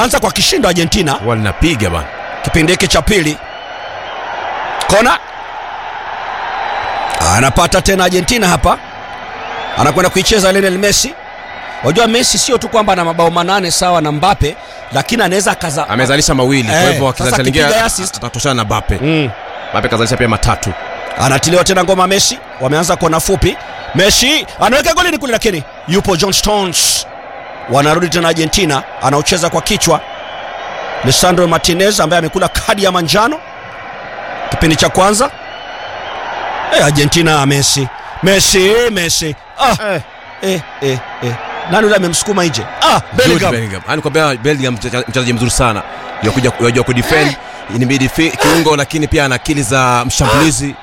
wanaanza kwa kishindo Argentina walinapiga bana kipindi hiki cha pili. Kona anapata tena Argentina hapa, anakwenda kuicheza Lionel Messi. Wajua Messi sio tu kwamba ana mabao manane sawa na Mbappe, lakini anaweza akaza amezalisha mawili kwa Eh, hivyo sasa akizalisha lingine akipiga assist. atatoshana na Bape mm. Bape kazalisha pia matatu anatiliwa tena ngoma Messi, wameanza kona fupi. Messi anaweka golini kule, lakini yupo John Stones. Wanarudi tena Argentina, anaocheza kwa kichwa Lisandro Martinez ambaye amekula kadi ya manjano kipindi cha kwanza. Eh, Argentina Messi, Messi, Messi. Ah, eh. eh, eh, eh. Nani yule amemsukuma nje? Ah, Jude Bellingham. Bellingham. Yaani kwambia Bellingham mchezaji mchezaji mzuri sana yakuja yajua kudefend ni midfield kiungo lakini pia ana akili za mshambulizi